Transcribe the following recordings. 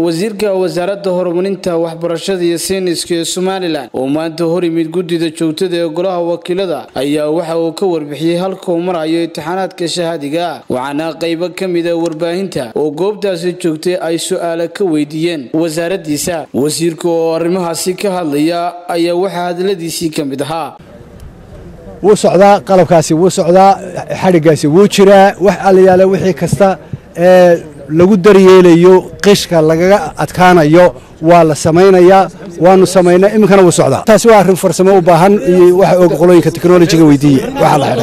wasiirka wasaaradda horumarinta waxbarashada iyo sayniska ee somalilan oo maanta hor yimid guddida joogtada ee golaha wakiilada ayaa waxa uu ka warbixiyey halka uu marayo imtixaanaadka shahaadiga waxaana qaybo ka mida warbaahinta oo goobtaasi joogtay ay su-aala ka weydiiyeen wasaaraddiisa wasiirka oo arrimahaasi ka hadlaya ayaa waxaa hadaladiisii ka mid ahaa wuu socdaa qalabkaasi wuu socdaa xadhiggaasi wuu jiraa wax allayaale wixii kasta ee lagu daryeelayo qishka lagaga adkaanayo waa la samaynayaa waanu samaynaa iminkana wuu socdaa taasi waa arrin farsamo u baahan iyo waxa og qolooyinka teknolojiga weydiiye waxaa la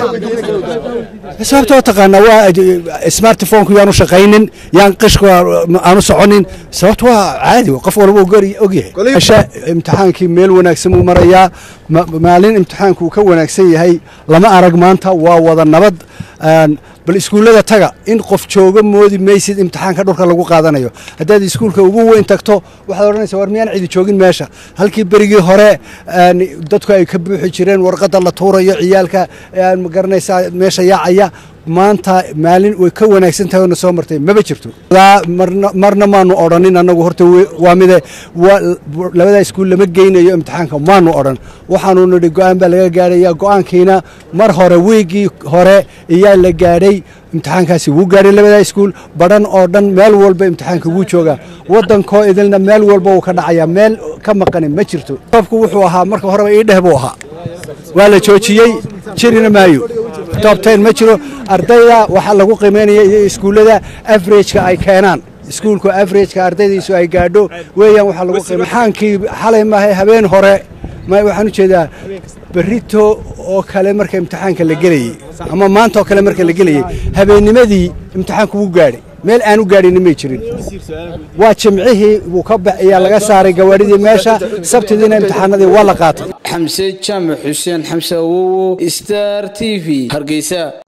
xidhay sababtoo taqaanaa waa smartphonku yaanu shaqaynin yaan qishku aanu soconin sababto waa caadi qof walba ogyahay asha imtixaankii meel wanaagsan buu marayaa maalin imtixaanku uu ka wanaagsan yahay lama arag maanta waa wada nabad bal iskuullada taga in qof jooga moodi maysid imtixaanka dhulka lagu qaadanayo haddaad iskuulka ugu weyn tagto waxaad odhanaysa war miyaan cidi joogin meesha halkii berigii hore dadku ay ka buuxi jireen warqadda la tuurayo ciyaalka ma garanaysaa meesha yaacaya maanta maalin way ka wanaagsan tahay oona soo martay maba jirto marna maanu odhanin annagu horta waa mide labadaa iskuul lama geynayo imtixaanka maanu odhan waxaanu nidhi go'aan baa laga gaadhaya go'aankiina mar hore wiiggii hore iyaa la gaadhay imtixaankaasi wuu gaadhay labadaa iskuul badhan oo dhan meel walba imtixaanka wuu joogaa waddankoo idilna meel walba wuu ka dhacayaa meel ka maqanin ma jirto toobku wuxuu ahaa marka horeba ii dheh buu ahaa waa la joojiyey jirina maayo tob ten ma jiro ardayda waxaa lagu qiimaynaya iyo iskuullada averageka ay keenaan iskuulku averageka ardaydiisu ay gaadho weeyaan waxaa lagu imtixaankii xalay maahay habeen hore waxaan u jeedaa berito oo kale marka imtixaanka la gelayey ama maanta oo kale marka la gelayey habeennimadii imtixaanku wuu gaadhay meel aan u gaadhinin may jirin waa jimcihii wuu ka ayaa laga saaray gawaadhidii meesha sabtidiina imtixaanadii waa la qaatay xamse jaamac xuseen xamse awowo star t v hargeysa